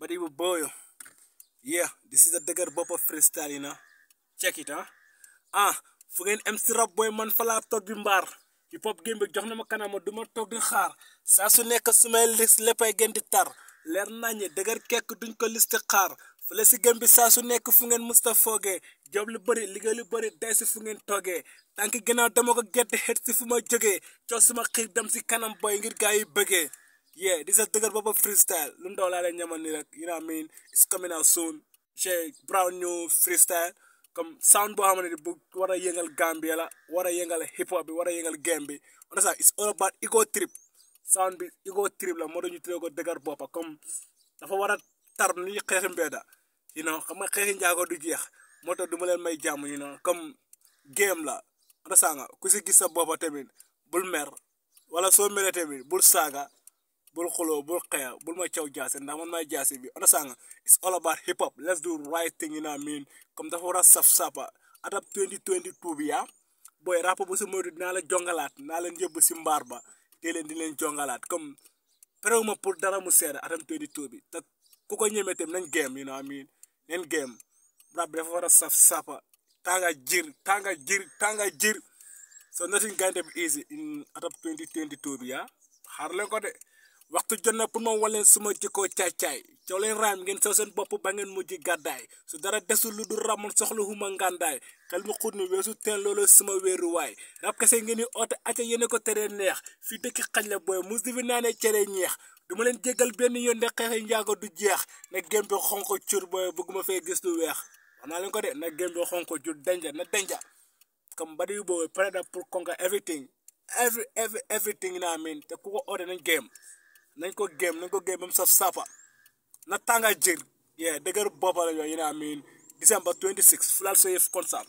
Buddy boy, yeah, this is a dëgër boppa freestyle, you know. Check it, huh? ah fu ngeen am si rab booy man fa laa toog di mbaar hip hop game bi jox na ma kanama du ma toog di xaar saa su nekk su may lis léppay gën di tar leer naññe dëgër kekk duñ ko listi xaar fële si game bi saa su nekk fu ngeen musta foogee job lu bëri liggéey lu bëri day si fu ngeen toogee tànk ginnaaw dama ko gerte xet si fu ma jógee coow suma xiir dem si kanam boy ngir gaa yi bëggee yeah di sa dëgër boppa freestyle lu ndaw laa leen ñamal ni rek you know what I mean it's coming out soon Jay Brown new freestyle comme sound boo xamante ne bu war a yëngal Gambia la war a yëngal hip hop bi war a yëngal game bi on ça it's all about ego trip sound bi ego trip la moo tax ñu tuddee ko dëgër boppa comme dafa war a tar ni xeexi mbedda you know xam nga xeexi njaago du jeex moo tax du ma leen may jàmm you know comme game la on ça nga ku si gis sa boppa tamit bul mer wala soo meree tamit bul saaga bul xuloo bul xeex bul ma caw jaase ndax man may jaase bi on sanga it's all about hip hop let's do right thing you know what I mean comme dafa war a saf sapa adab 2022 bi yaa booy rap bu si moytu dinaa la jongalaat naa leen yóbbu si mbaar ba te leen di leen jongalaat comme préwu ma pour dara mu seeda atam 22 bi te ku ko ñemee tam nañ game you know what I mean nañ game rap bi dafa war a saf sapa tanga jir tanga jir tanga jir so nothing going to be easy in adab 2022 bi yaa xaar leen ko de waxtu jot na pour ma waleen suma jëkkoo caay-caay coow leen raam ngeen sew seen bopp ba ngeen mujj gàddaay su dara desul lu dul ramoon soxla huma ngàndaay xel mu xut ni weesu teen loolu suma wéeruwaay rab kese ngeen di oote acca yéene ko teree neex fii dëkki xaj la booy mus di fi naanee cere ñeex du ma leen jéggal benn yoon de xeexi njaago du jeex na gém bi xonko cur booy bëgguma fee gis lu weex wax naa leen ko de na gém bi xonko cur denja na denja comme badi boobu pare na pour conquer everything every every everything naa mean te ku ko oote nañ game nañ ko game nañ ko game ba mu saf sapa na tànga jër yeah dëgër boppa la yooyu you know what I mean December 26 Fulal Soyef concert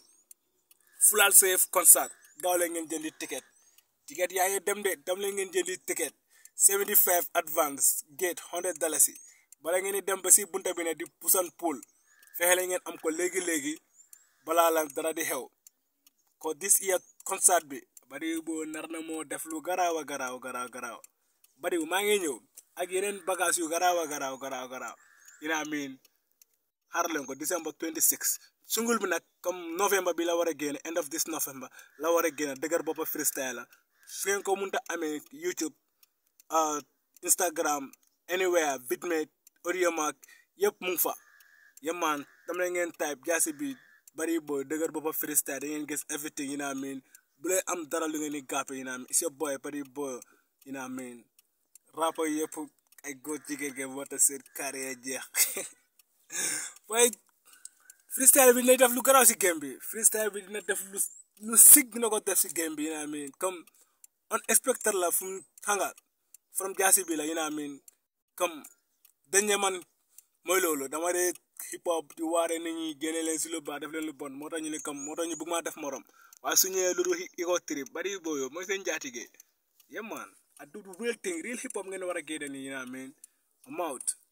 Fulal Soyef concert gaaw leen ngeen jëndi ticket ticket yaa ngi dem de dem leen ngeen jëndi ticket 75 advance gate 100 dalasi bala ngeen di dem ba si bunta bi ne di pusan pool fexe leen ngeen am ko léegi-léegi balaa la dara di xew ko this year concert bi bari boo nar na moo def lu garaaw a garaaw garaaw garaaw bari maa ngi ñëw ak yeneen bagage yu garaaw a garaaw garaaw garaaw you know what I mean xaar leen ko December 26 sungul bi nag comme novembre bi la war a génn end of this november la war a génn dëgër boppa freestyle la su ngeen ko mënta amee YouTube Instagram anywhere Bitmate Audiomack yëpp mu ngi fa yemaan dam la ngeen type jaasi bi bari booy dëgër boppa freestyle da ngeen gis everything you know what I mean bu leen am dara lu ngeen di gàppe you know what I mean it's your boy bari boy you know what I mean rapper yëpp ay góor jigéen ngeen wata seen carrière jeex waaye freestyle bi dina def lu garaaw si game bi freestyle bi dina def lu lu sig dina ko def si game bi you know what I mean comme unexpected la fu mu xanga from jaasi bi la you know what I mean comme dañ ne man mooy loolu dama dee hip hop di waare nit ñi génne leen si lu baax def leen lu bon moo tax ñu ne comme moo tax ñu bëgg maa def morom waaye su ñëwee lu dul ego trip bari booyo mooy seen njaatige yeah man I do the real thing real hip hop ngeen war a génne nii you know what I mean I'm out